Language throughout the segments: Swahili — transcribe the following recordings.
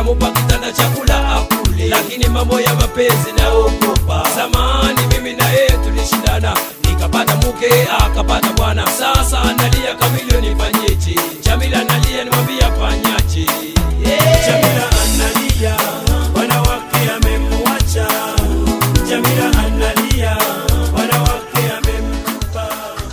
nikamupa kitanda chakula akule, lakini mambo ya mapenzi naogopa. Zamani mimi na yeye tulishindana, nikapata mke akapata bwana, sasa analia kamilioni, nifanyeje? Jamila analia, nimwambia fanyaje? Yeah. Jamila analia, bwana wake amemwacha. Jamila analia, bwana wake amemtupa.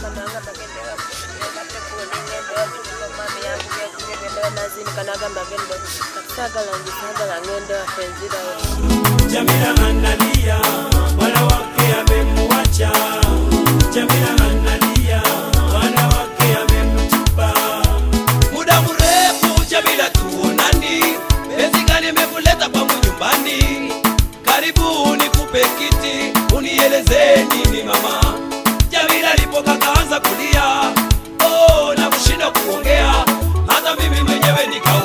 Jamila analia, bwana wake amemwacha. Jamila analia, bwana wake amemtupa. muda mrefu Jamila tuonani, penzi gani imekuleta kwangu nyumbani? Karibu nikupe kiti, unieleze nini mama. Jamila alipoka kaanza kulia, oh, na kushinda kuongea, hata mimi mwenyewe nika